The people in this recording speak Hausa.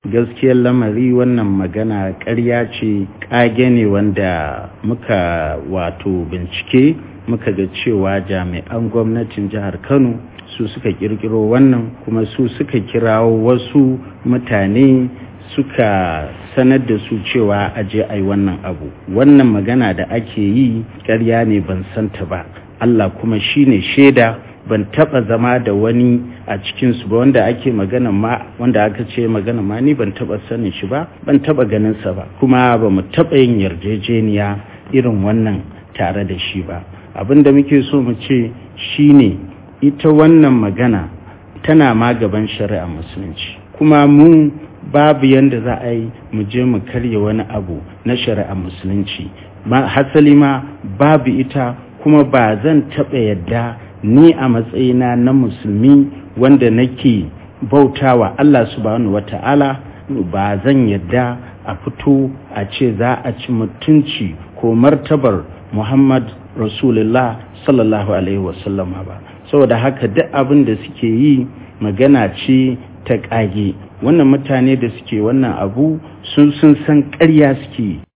gaskiyar lamari wannan magana ƙarya ce ƙage ne wanda muka wato bincike muka ga cewa jami'an gwamnatin jihar kano su suka kirkiro wannan kuma su suka kirawo wasu mutane suka sanar da su cewa aje ai wannan abu wannan magana da ake yi ƙarya ne ban santa ba Allah kuma shine shaida ban taba zama da wani a cikinsu ba wanda ake magana ma wanda aka ce magana ma ni ban taba sanin shi ba ban taba ganin sa ba kuma ba mu taba yin yarjejeniya irin wannan tare da shi ba abin da muke so mu ce shine ita wannan magana tana ma gaban shari'a musulunci kuma mu babu yanda za a yi mu je mu karya wani abu na shari'a musulunci hasali ma babu ita kuma ba zan taɓa yadda ni a matsayina na musulmi wanda nake bautawa Allah subhanahu wata'ala ba zan yadda a fito a ce za a ci mutunci ko martabar Muhammad Rasulullah sallallahu alaihi wasallama ba saboda haka duk abin da suke yi magana ce ta ƙage wannan mutane da suke wannan abu sun sun san ƙarya suke